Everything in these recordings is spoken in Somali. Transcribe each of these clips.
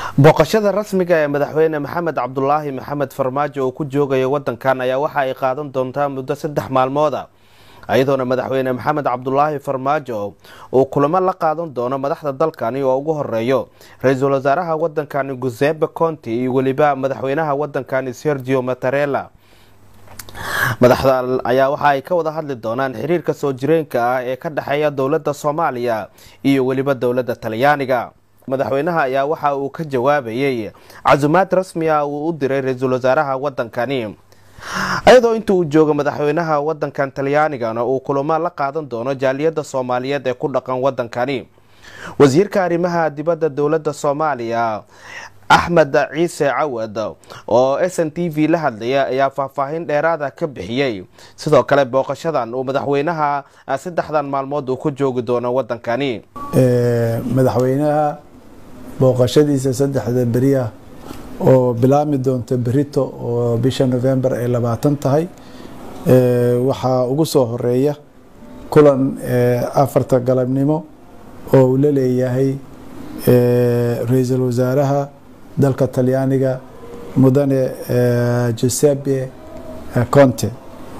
booqashada rasmiga ee madaxweyne maxamed cabdulaahi maxamed farmaajo uu ku joogayo wadankan ayaa waxa ay qaadan doontaa muddo saddex maalmooda iyadoona madaxweyne maxamed cabdulaahi farmaajo uu kulamo la qaadan doono madaxda dalkani oo ugu horeeyo ra-iisul wasaaraha wadankani guseebe conti iyo weliba madaxweynaha wadankani sergio matarela madaxda ayaa waxa ay ka wada hadli doonaan xiriirka soo jireenka ah ee ka dhexeeya dowladda soomaaliya iyo weliba dowladda talyaaniga madaxweynaha ayaa waxa uu ka jawaabayay casumaad rasmi ah uu u diray ra-iisul wasaaraha wadankani iyadoo inta uu joogo madaxweynaha wadankan talyaanigana uu kulamo la qaadan doono jaaliyadda soomaaliyeed ee ku dhaqan wadankani wasiirka arrimaha dibadda dowladda soomaaliya axmed ciise cawad oo s n t v la hadlaya ayaa faahfaahin dheeraada ka bixiyey sidoo kale booqashadan uu madaxweynaha saddexdan maalmood uu ku joogi doono wadankani madaxweynaha booqashadiisa saddexda beriah oo bilaami doonta berito oo bisha november ay labaatan tahay waxaa ugu soo horeeya kulan afarta galabnimo oo uu la leeyahay ra-iisul wasaaraha dalka talyaaniga mudane giuseppe conte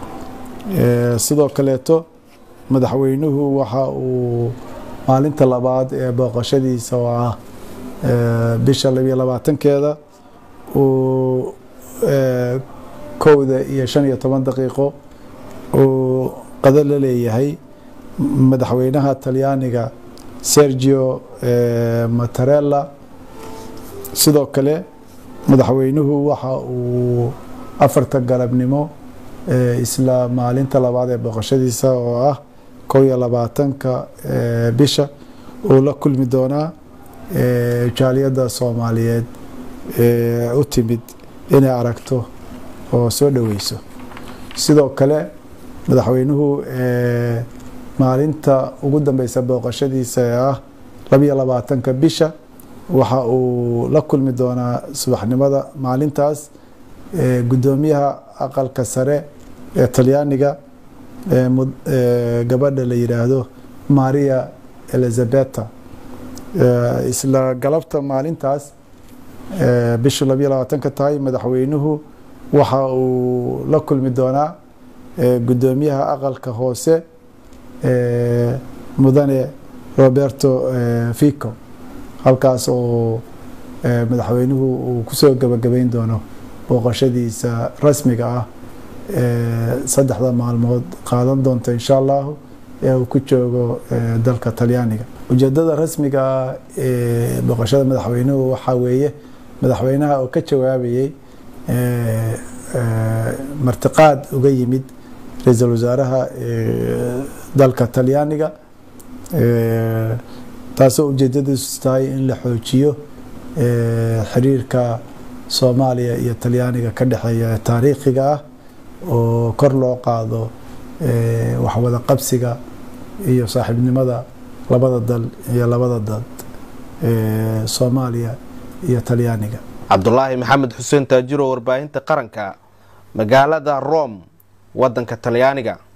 sidoo kaleeto madaxweynuhu waxa uu maalinta labaad ee booqashadiisa oo ah bisha labiyo labaatankeeda uu kowda iyo shan iyo toban daqiiqo uu qado la leeyahay madaxweynaha talyaaniga sergio matarella sidoo kale madaxweynuhu waxa uu afarta galabnimo isla maalinta labaad ee booqashadiisa oo ah kow iyo labaatanka bisha uu la kulmi doonaa jaaliyadda soomaaliyeed u timid inay aragto oo soo dhoweyso sidoo kale madaxweynuhu maalinta ugu dambeysa booqashadiisa ee ah labiyo labaatanka bisha waxa uu la kulmi doonaa subaxnimada maalintaas guddoomiyaha aqalka sare ee talyaaniga gabadha la yidhaahdo maria elizabeta isla galabta maalintaas bishu labiyo labaatanka tahay madaxweynuhu waxa uu la kulmi doonaa guddoomiyaha aqalka hoose mudane roberto fico halkaas oo madaxweynuhu uu kusoo gabagabeyn doono booqashadiisa rasmiga ah saddexda maalmood qaadan doonta insha allahu ee uu ku joogo dalka talyaaniga ujeedada rasmiga ah ee booqashada madaxweynuhu waxaa weeye madaxweynaha oo ka jawaabayey martiqaad uga yimid ra-iisul wasaaraha dalka talyaaniga taasoo ujeedadiisu tahay in la xoojiyo xiriirka soomaaliya iyo talyaaniga ka dhexeeya taariikhiga ah oo kor loo qaado waxwada qabsiga iyo saaxiibnimada labada dal iyo labada dad soomaaliya iyo talyaaniga cabdulaahi maxamed xuseen taajiro warbaahinta qaranka magaalada rome wadanka talyaaniga